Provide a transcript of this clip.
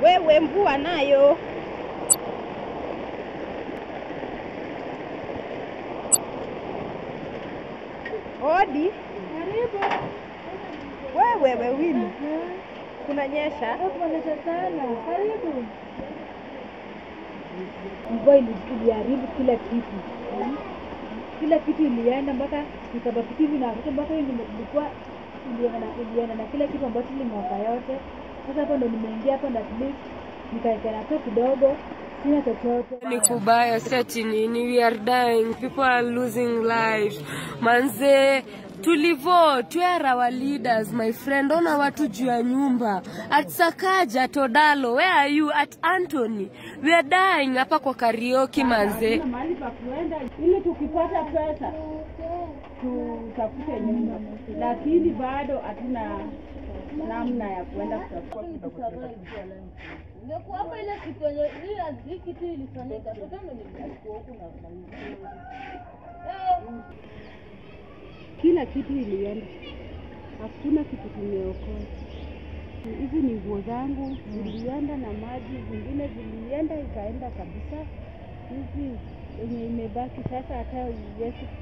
Wewe mvua nayo. Odi. Wewe wewili. Kunanyesha. Kuonyesha sana. Karibu. Mvua ili- iliharibu kila kitu. Kila kitu ilienda mpaka ikabaki hivi na watoto mpaka hiyo nilikuwa ilienda na ilienda na kila kitu ambacho limwaka yote. Sasa hapo ndo nimeingia hapo na at least nikaekana tu kidogo sina chochote. ni kubaya sati nini we are dying people are losing life manze tulivote where are our leaders my friend ona watu juu ya nyumba at sakaja todalo where are you at antony we are dying hapa kwa karioki manze mahali pa kuenda ili tukipata pesa tutafute nyumba, lakini bado hatuna namna ya kuenda kutafuta. Ingekuwa hapa ile siku yenye ile hii kitu ilifanyika, totano nilikuwa huku na na Eh, Kila kitu ilienda, hakuna kitu tumeokoa. Hizi ni nguo zangu zilienda na maji, zingine zilienda ikaenda kabisa. Hizi yenye imebaki sasa, hata Yesu